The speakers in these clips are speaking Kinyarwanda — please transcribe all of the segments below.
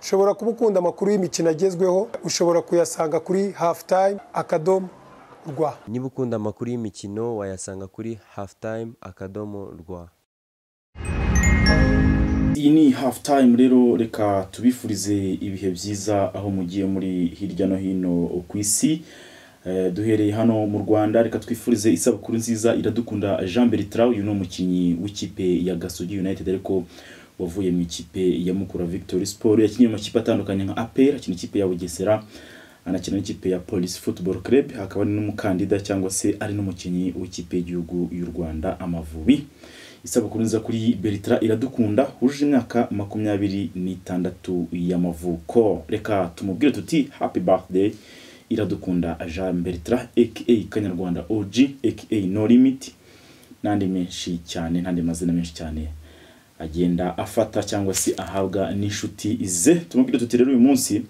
ushobora kuba ukunda amakuru y'imikino agezweho ushobora kuyasanga kuri hafu tayime akadomo rwa niba ukunda amakuru y'imikino wayasanga kuri hafu tayime akadomo rwa iyi ni hafu tayime rero reka tubifurize ibihe byiza aho mugiye muri hirya no hino ku isi duhereye hano mu rwanda reka twifurize isabukuru nziza iradukunda jean bertrand uyu ni umukinnyi w'ikipe ya gasogi united ariko wavuye mu ikipe ya mukura victory sport yakinnye mu makipe atandukanye nka apr akina ikipe ya bugesera anakina n'ikipe ya police football club akaba ari n'umukandida cyangwa se ari n'umukinnyi w'ikipe y'igihugu y'u rwanda amavubi isabukuru nziza kuri bertrand iradukunda hujuje imyaka makumyabiri n'itandatu y'amavuko reka tumubwire tuti happy birthday iradukunda jean bertrand aka kanyarwanda og aka no limit n'andi menshi cyane n'andi mazina menshi cyane agenda afata cyangwa se ahabwa n'inshuti ze tumubwire tuti rero uyu munsi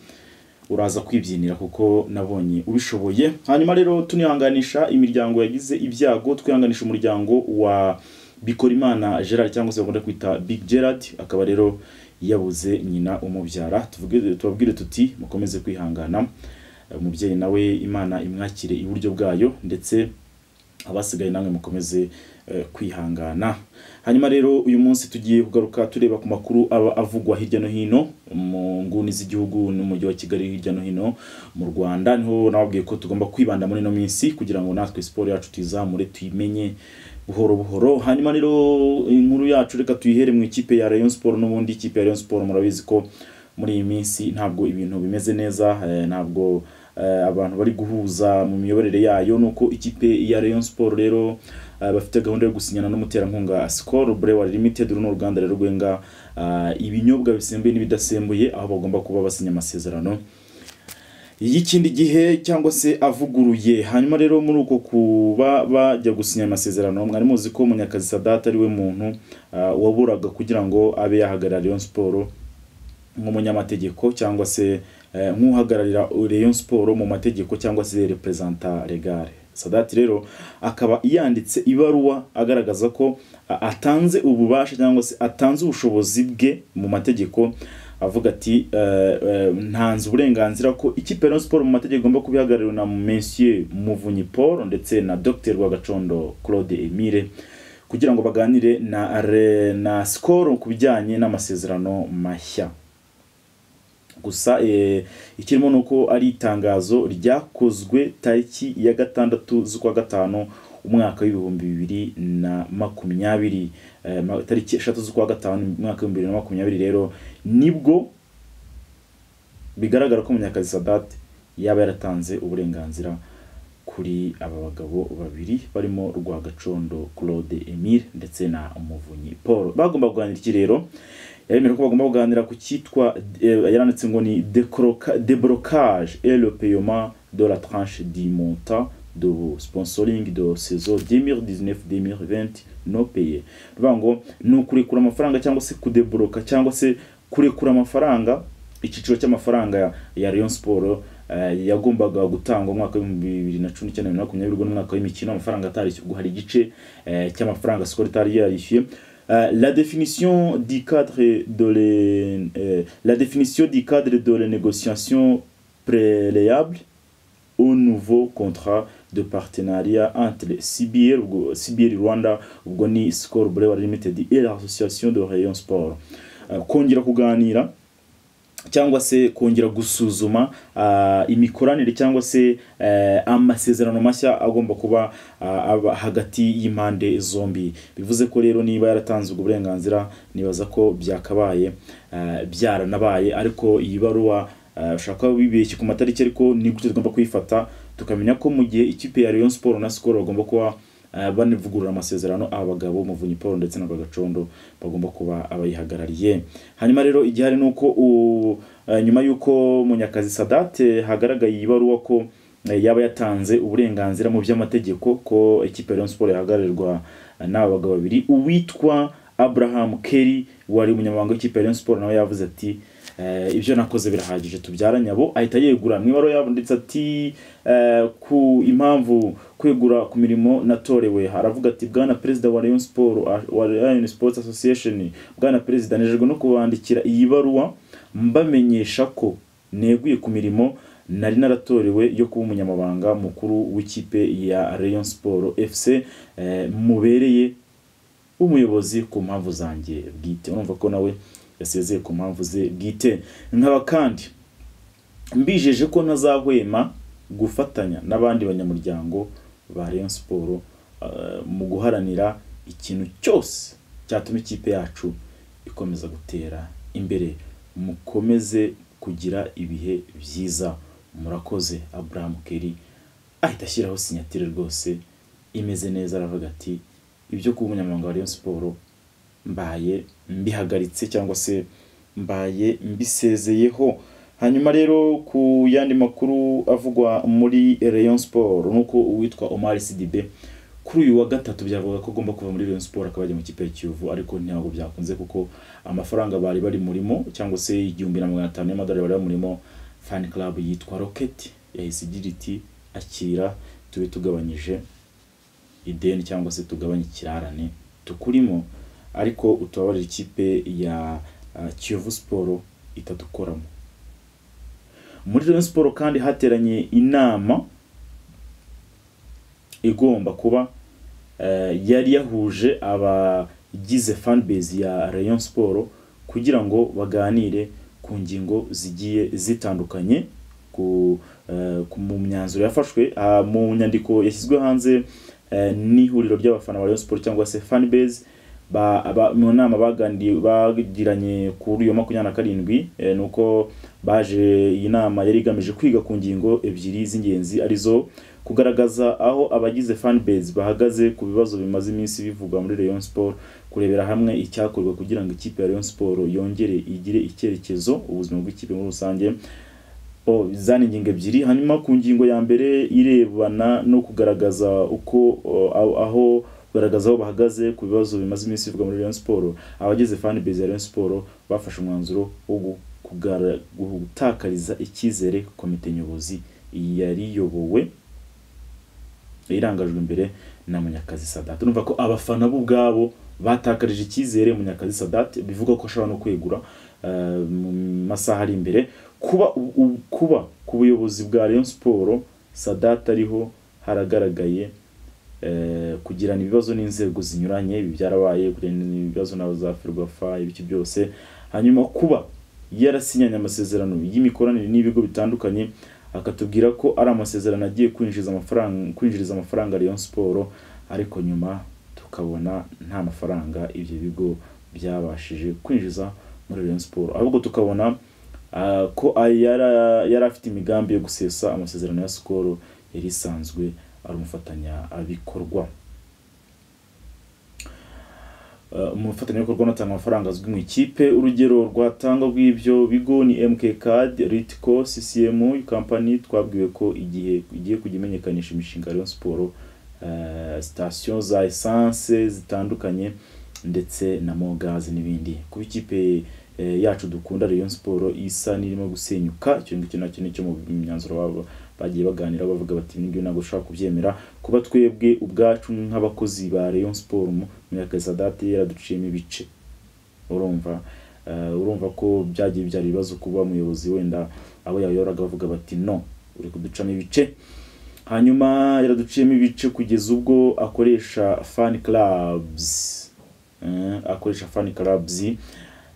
uraza kwibyinira kuko nabonye ubishoboye hanyuma rero tunihanganisha imiryango yagize ibyago twihanganisha umuryango wa bikorimana gerard cyangwa se bakunda kwita big gerard akaba rero yabuze nyina umubyara tubabwire tuti mukomeze kwihangana umubyeyi nawe imana imwakire iburyo bwayo ndetse abasigaye namwe mukomeze kwihangana hanyuma rero uyu munsi tugiye kugaruka tureba ku makuru aba avugwa hirya no hino mu nguni z'igihugu n'umujyi wa kigali hirya no hino mu rwanda niho nababwiye ko tugomba kwibanda muri ino minsi kugira ngo natwe siporo yacu tuyizamure tuyimenye buhoro buhoro hanyuma rero inkuru yacu reka tuyihere mu ikipe ya rayon siporo n'ubundi ikipe ya rayon siporo murabizi ko muri iyi minsi ntabwo ibintu bimeze neza ntabwo abantu bari guhuza mu miyoborere yayo nuko ikipe ya rayon siporo rero bafite gahunda yo gusinyana n'umuterankunga sikoro burewa limited runo ruganda rero rwenga ibinyobwa bisembuye n'ibidasembuye aho bagomba kuba basinya amasezerano y'ikindi gihe cyangwa se avuguruye hanyuma rero muri uko kuba bajya gusinya amasezerano mwari muzi ko munyakazi sadata ari we muntu waburaga kugira ngo abe yahagarara rayon siporo nk'umunyamategeko cyangwa se nk'uhagararira Rayon siporo mu mategeko cyangwa se reperezanta regare sadati rero akaba yanditse ibaruwa agaragaza ko atanze ububasha cyangwa se atanze ubushobozi bwe mu mategeko avuga ati ntanze uburenganzira ko ikipe ya siporo mu mategeko igomba kubihagarariwe na monsieur muvunyi paul ndetse na dr rwagacondo claude emile kugira ngo baganire na na sikoro ku bijyanye n'amasezerano mashya gusa ikirimo ni uko ari itangazo ryakozwe tariki ya gatandatu z'ukwa gatanu umwaka w'ibihumbi bibiri na makumyabiri tariki eshatu z'ukwa gatanu umwaka w'ibihumbi bibiri na makumyabiri rero nibwo bigaragara ko munyakazi sadate yaba yaratanze uburenganzira kuri aba bagabo babiri barimo rwagacondo claude emile ndetse na umuvunyi paul bagomba kuganira iki rero yemera ko bagomba kuganira ku cyitwa yaranditse ngo ni deblocage et le paiement de la tranche du montant de sponsoring de saison 2019-2020 no paye bivuga ngo ni ukurekura amafaranga cyangwa se kudeboroka cyangwa se kurekura amafaranga icyiciro cy'amafaranga ya Rayon Sport yagombaga gutangwa mu mwaka w'ibihumbi bibiri na cumi n'icyenda na makumyabiri n'umwaka w'imikino amafaranga atarishyurwa hari igice cy'amafaranga sikoro itari yarishyuye Euh, la définition du cadre de les, euh, la définition du cadre de les négociations préalables au nouveau contrat de partenariat entre CBL, CBL Rwanda, Ugoni Score Brewer Limited et l'association de Rayon Sport. Euh, kongera kuganira cyangwa se kongera gusuzuma uh, imikoranire cyangwa se uh, amasezerano mashya agomba kuba uh, hagati y'impande zombi bivuze ko rero niba yaratanze ubwo burenganzira nibaza ko byakabaye byaranabaye ariko iyi baruwa ushaka bibeshye ku matariki ariko ni gutyo tugomba kuyifata tukamenya ko mu gihe ikipe ya Rayon Sport na Skol bagomba kuba banivugurura amasezerano aba bagabo muvunyi paul ndetse na gacondo bagomba kuba abayihagarariye hanyuma rero igihari ni uko nyuma y'uko munyakazi sadate hagaragaye ibaruwa ko yaba yatanze uburenganzira mu by'amategeko ko ekipa ya siporo yahagararirwa n'aba bagabo babiri uwitwa abraham kerry wari umunyamabanga w'ikipe ya siporo nawe yavuze ati ibyo nakoze birahagije tubyara nyabo ahita yegura mu ibara yabunditse ati ku impamvu kwegura ku mirimo natorewe haravuga ati bwana perezida wa rayon sport wa rayon sports association bwana perezida nejejwe no kubandikira iyi baruwa mbamenyesha ko neguye ku mirimo nari naratorewe yo kuba umunyamabanga mukuru w'ikipe ya Rayon Sport FC eh, mubereye umuyobozi ku mpamvu zanjye bwite urumva ko nawe yasezeye ku mpamvu ze bwite nkaba kandi mbijeje ko ntazahwema gufatanya n'abandi banyamuryango ba Rayon Sport eh, mu guharanira ikintu cyose cyatuma ikipe yacu ikomeza gutera imbere mukomeze kugira ibihe byiza murakoze Abraham Kelly ahita ashyiraho sinyatire rwose imeze neza aravuga ati ibyo kuba umunyamabanga wa Rayon Sport mbaye mbihagaritse cyangwa se mbaye mbisezeyeho hanyuma rero ku yandi makuru avugwa muri Rayon Sport nuko uwitwa Omar Sidibe kuri uyu wa gatatu byavuga ko agomba kuva muri Rayon Sport akaba ajya mu kipe ya Kiyovu ariko ntabwo byakunze kuko amafaranga bari bari murimo cyangwa se igihumbi na magana atanu y'amadolari bari murimo fan club yitwa Rocket yahise igira iti akira tube tugabanyije ideni cyangwa se tugabanye ikirarane tukurimo ariko utubabarire ikipe ya uh, Kiyovu Sport itadukoramo muri Rayon Sport kandi hateranye inama igomba kuba eh, yari yahuje abagize fanbase ya Rayon Sport kugira ngo baganire ku ngingo zigiye zitandukanye ku, eh, ku mu myanzuro yafashwe ah, mu nyandiko yashyizwe hanze eh, n'ihuriro ry'abafana ba Rayon Sport cyangwa se fanbase ba, ba, mu nama baganiriye bagiranye kuri iyo makumyabiri na karindwi eh, nuko baje iyi nama yari igamije kwiga ku ngingo ebyiri z'ingenzi arizo kugaragaza aho abagize fanbase bahagaze ku bibazo bimaze iminsi bivugwa muri Rayon Sport kurebera hamwe icyakorwa kugira ngo ikipe ya Rayon Sport yongere igire icyerekezo ubuzima bw'ikipe muri rusange o zani ingingo ebyiri hanyuma ku ngingo ya mbere irebana no kugaragaza uko o, aho- aho kugaragaza aho bahagaze ku bibazo bimaze iminsi bivugwa muri Rayon Sport abagize fanbase ya Rayon Sport bafashe umwanzuro wo gu- kugara- gutakariza icyizere komite nyobozi yari yobowe irangajwe imbere na Munyakazi Sadat urumva ko abafana bo ubwabo batakarije icyizere Munyakazi Sadat bivuga ko ashobora no kwegura eh, mu masaha ari imbere kuba u- u- kuba ku buyobozi bwa Rayon Sport Sadat ariho haragaragaye eh, kugirana ibibazo n'inzego zinyuranye ibi byarabaye kugirana ibibazo na za Ferwafa ibiki byose hanyuma kuba yarasinyanye amasezerano y'imikoranire n'ibigo bitandukanye akatubwira ko ari amasezerano agiye kwinjiza amafaranga kwinjiriza amafaranga Rayon Sport ariko nyuma tukabona nta mafaranga ibyo bigo byabashije kwinjiza muri Rayon Sport ahubwo tukabona ah, ko ari- yara- yari afite imigambi yo gusesa amasezerano ya Skol yari isanzwe ari umufatanyabikorwa Uh, umufatanyabikorwa unatanga amafaranga azwi mu ikipe urugero rwatangwa rw'ibyo bigo ni MK Card, Ritco, CCM company twabwiwe ko igihe igiye kujya imenyekanisha imishinga ya Rayon Sport uh, station za essence zitandukanye ndetse na Mogas n'ibindi kuba ikipe eh, yacu dukunda Rayon Sport isa n'irimo gusenyuka icyo ngicyo nacyo nicyo mu myanzuro wabo bagiye baganira bavuga bati ibi ngibi ntabwo dushobora kubyemera kuba twebwe ubwacu nk'abakozi ba Rayon Sport mu Munyakasadate yaraduciyemo ibice urumva Eh, urumva ko byagiye byari ibibazo kuba umuyobozi wenda abo yayoraga bavuga bati no uri kuducamo ibice hanyuma yaraduciyemo ibice kugeza ubwo akoresha fan clubs Eh, akoresha fan clubs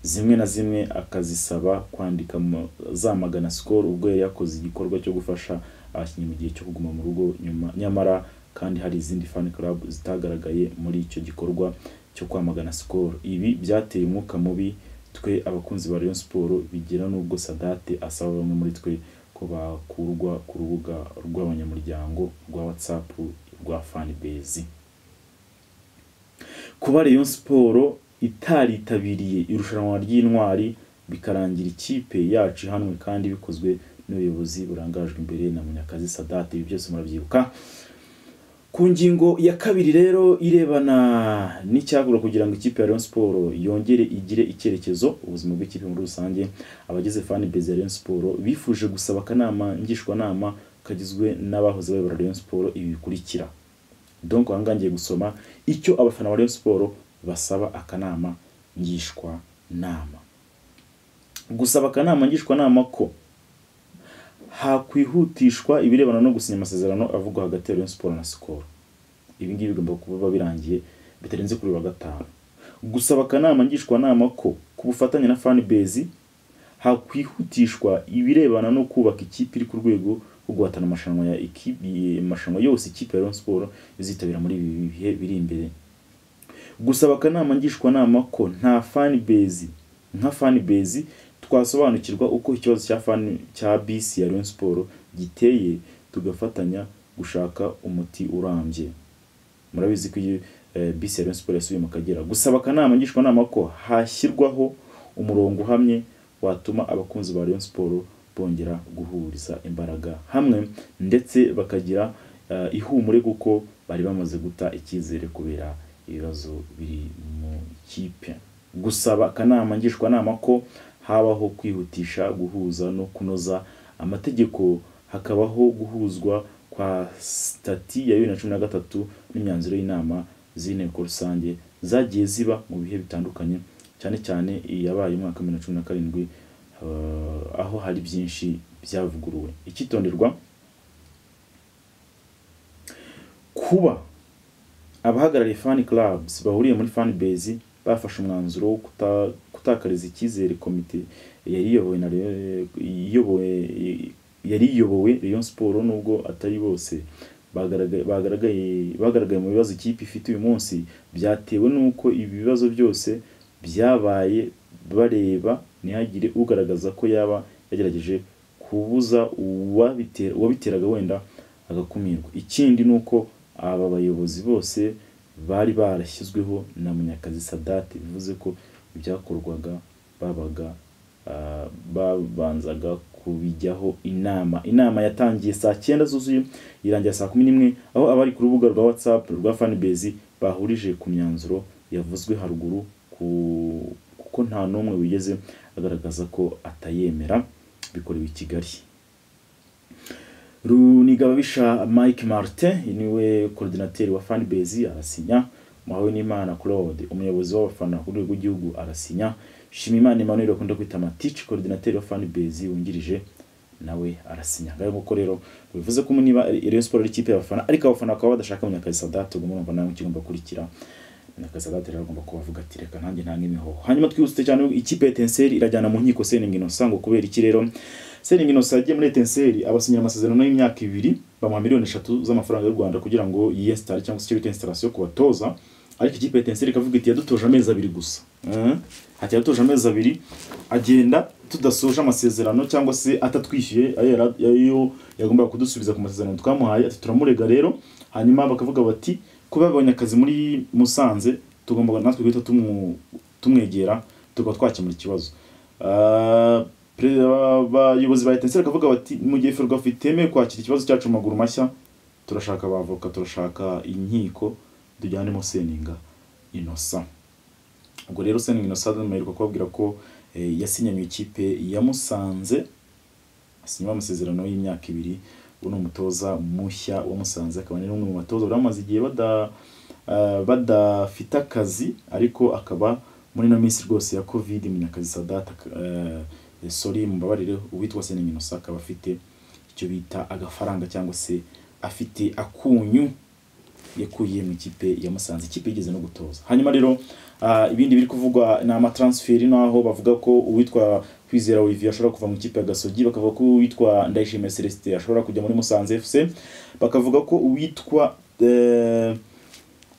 zimwe na zimwe akazisaba kwandika mu- zamagana skol ubwo yari yakoze igikorwa cyo gufasha abakinnyi mu gihe cyo kuguma mu rugo nyuma nyamara kandi hari izindi fan club zitagaragaye muri icyo gikorwa cyo kwamagana skol ibi byateye umwuka mubi twe abakunzi ba Rayon Sport bigira n'ubwo Sadate asaba bamwe muri twe ko bakurwa ku rubuga rw'abanyamuryango rwa WhatsApp rwa fanbase kuba Rayon Sport itaritabiriye irushanwa ry'intwari bikarangira ikipe yacu ihanwe kandi bikozwe n'ubuyobozi burangajwe imbere na Munyakazi Sadat ibi byose murabyibuka ku ngingo ya kabiri rero irebana n'icyagura kugira ngo ikipe ya Rayon Sport yongere igire icyerekezo ubuzima bw'ikipe muri rusange abagize fan base ya Rayon Sport bifuje gusaba akanama ngishwanama kagizwe n'abahoze bayobora Rayon Sport ibi bikurikira donc ahangaha ngiye gusoma icyo abafana ba Rayon Sport basaba akanama ngishwa nama gusaba akanama ngishwanama ko hakwihutishwa ibirebana no gusinya amasezerano avugwa hagati ya Rayon Sports na Skol ibi ngibi bigomba kuba birangiye bitarenze kuri wa gatanu gusaba akanama ngishwanama ko ku bufatanye na fanbase hakwihutishwa ibirebana no kubaka ikipe iri ku rwego rwo guhatana amarushanwa ya ikipe amarushanwa yose ikipe ya Rayon Sports izitabira muri ibi bihe biri imbere gusaba akanama ngishwanama ko nta fanbase nka fanbase twasobanukirwa uko ikibazo cya fan cya bisi ya Rayon Sports giteye tugafatanya gushaka umuti urambye murabizi ko iyo eh, bisi ya Rayon Sports yasubiye mu Kagera gusaba akanama ngishwanama ko hashyirwaho umurongo uhamye watuma abakunzi ba Rayon Sports bongera guhuriza imbaraga hamwe ndetse bakagira eh, ihumure kuko bari bamaze guta icyizere kubera ibibazo biri mu kipe gusaba akanama ngishwanama ko habaho kwihutisha guhuza no kunoza amategeko hakabaho guhuzwa kwa sitati ya bibiri na cumi na gatatu n'imyanzuro y'inama z'inteko rusange zagiye ziba mu bihe bitandukanye cyane cyane iyabaye umwaka wa bibiri na cumi na karindwi eh, aho hari byinshi byavuguruwe icyitonderwa kuba abahagarariye fan clubs bahuriye muri fan base bafashe umwanzuro wo kuta- gutakariza icyizere komite yari iyobowe na Rayon- iyobowe yari iyobowe Rayon Sports nubwo atari bose bagaragaye bagaragaye bagaragaye mu bibazo ikipe ifite uyu munsi byatewe n'uko ibi bibazo byose byabaye bareba ntihagire ugaragaza ko yaba yagerageje kubuza uwabite- uwabiteraga wenda agakumirwa ikindi ni uko aba bayobozi bose bari barashyizweho na munyakazi sadate bivuze ko ibyakorwaga babaga ah, babanzaga kubijyaho inama inama yatangiye saa cyenda zuzuye irangira saa kumi n'imwe aho abari ku rubuga rwa whatsapp rwa fanbase bahurije ku myanzuro yavuzwe haruguru ku- kuko nta n'umwe wigeze agaragaza ko atayemera bikorewe i kigali runigababisha mike martin niwe korodinateri wa fanbase arasinya muhawe n'imana claude umuyobozi w'abafana ku rwego rw'igihugu arasinya shimimana emmanuel bakunda kwita matici korodinateri wa fanbase wungirije nawe arasinya ngayo nguko rero bivuze ko niba Rayon Sports ari ikipe y'abafana ariko abafana bakaba badashaka munyakazi sadate ubwo murumva nawe kigomba kurikira munyakazi sadate rero agomba kubavuga ati reka nanjye nta n'imihoho hanyuma twihuse cyane ikipe ya etincelle irajyana mu nkiko seningi inosa ngo kubera iki rero seningi inosa yagiye muri etincelle abasinyira amasezerano y'imyaka ibiri bamuha miliyoni eshatu z'amafaranga y'u rwanda kugira ngo yiyesitare cyangwa se icyo bita installation ku batoza ariko ikipe ya etincelle ikavuga iti yadutoje amezi abiri gusa Mhm. ati yadutoje amezi abiri agenda tudasoje amasezerano cyangwa se atatwishyuye ayo yara- ayo yagombaga kudusubiza ku masezerano twamuhaye ati turamurega rero hanyuma bakavuga bati kuba yabonye akazi muri musanze tugomba natwe guhita tumu- tumwegera tukaba twakemura ikibazo Ah, perezida wa- abayobozi ba etenseri bakavuga bati mu gihe ferwafa itemewe kwakira ikibazo cyacu mu maguru mashya turashaka abavoka turashaka inkiko tujyanemo seninga inosa ubwo rero seninga inosa duheruka kubabwira ko eh, yasinye mu ikipe ya musanze asinyaho amasezerano y'imyaka ibiri ubu ni umutoza mushya wa Musanze akaba ari n'umwe mu batoza bari bamaze igihe bada ah, badafite akazi ariko akaba muri ino minsi rwose ya covid munyakazi sadata eh, sorry mumbabarire uwitwa Senengi Innocent akaba afite icyo bita agafaranga cyangwa se afite akunyu yakuye mu ikipe ya Musanze ikipe igeze no gutoza hanyuma rero ah, ibindi biri kuvugwa ni amatransferi naho bavuga ko uwitwa Kwizera Olivier ashobora kuva mu ikipe ya Gasogi bakavuga ko uwitwa Ndayishimiye Celestin ashobora kujya muri Musanze FC bakavuga ko uwitwa eh,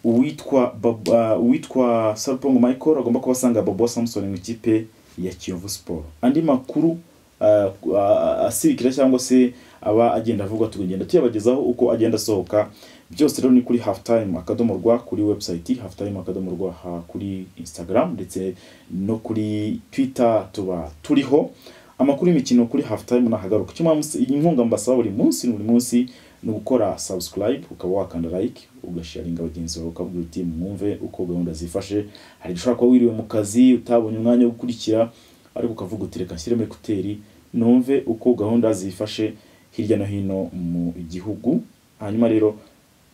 uwitwa Baba- uwitwa Sarpong Michael agomba kuba asanga Bobo Samson mu ikipe ya Kiyovu Sport andi makuru ah, ah, asirikira cyangwa se aba agenda avugwa tugenda tuyabagezaho uko agenda asohoka byose rero ni kuri halftime akadomo rwa kuri website halftime akadomo rwa ha- kuri instagram ndetse no kuri twitter tuba turiho amakuru y'imikino kuri halftime nahagaruka icyo mpamvu inkunga mbasaba buri munsi buri munsi ni ugukora subscribe ukaba wakanda like ugasharinga bagenzi bawe ukabwira uti mwumve uko gahunda zifashe hari ushobora kuba wiriwe mu kazi utabonye umwanya wo gukurikira ariko ukavuga uti reka nshyiremo ekuteri numve uko gahunda zifashe hirya no hino mu gihugu hanyuma rero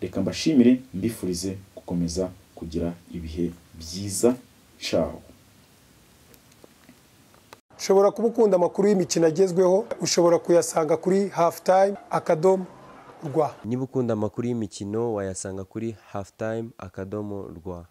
reka mbashimire mbifurize gukomeza kugira ibihe byiza caho ushobora kuba ukunda amakuru y'imikino agezweho ushobora kuyasanga kuri hafutayime akadomo rwa niba ukunda amakuru y'imikino wayasanga kuri hafutayime akadomo rwa